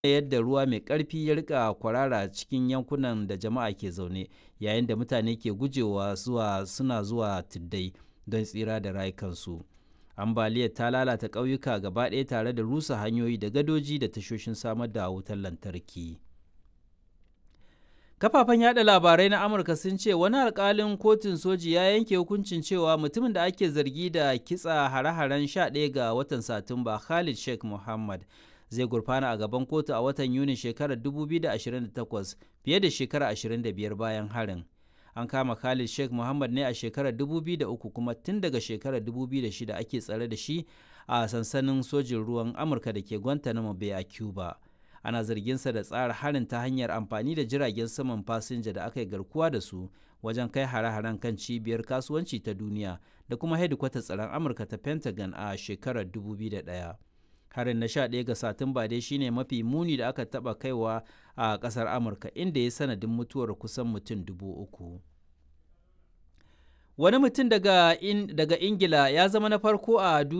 yadda ruwa mai ƙarfi ya rika kwarara cikin yankunan da jama'a ke zaune yayin da mutane ke gujewa zuwa suna zuwa tuddai don tsira da rayukansu. ambaliyar ta lalata ƙauyuka gaba ɗaya tare da rusa hanyoyi da gadoji da tashoshin samar da wutar lantarki. Kafafen yada labarai na Amurka sun ce wani alkalin kotun soji ya yanke hukuncin cewa mutumin da ake zargi da kitsa hare-haren 11 ga watan Satumba Khalid Sheikh Muhammad zai gurfana a gaban kotu a watan Yuni shekarar 2028 fiye da shekara 25 bayan harin. An kama Khalid Sheikh Muhammad ne a shekarar 2003 kuma tun daga shekarar 2006 ake tsare da shi a sansanin sojin ruwan Amurka da ke Guantanamo Bay a Cuba. ana zarginsa da tsara harin ta hanyar amfani da jiragen saman fasinja da aka yi garkuwa da su wajen kai hare-haren kan cibiyar kasuwanci ta duniya da kuma hedikwatar tsaron amurka ta pentagon a shekarar 2001 harin na 11 ga satumba dai shine mafi muni da aka taba kaiwa a kasar amurka inda ya sanadin mutuwar kusan mutum dubu uku wani mutum daga, in, daga ingila ya zama na farko a duniya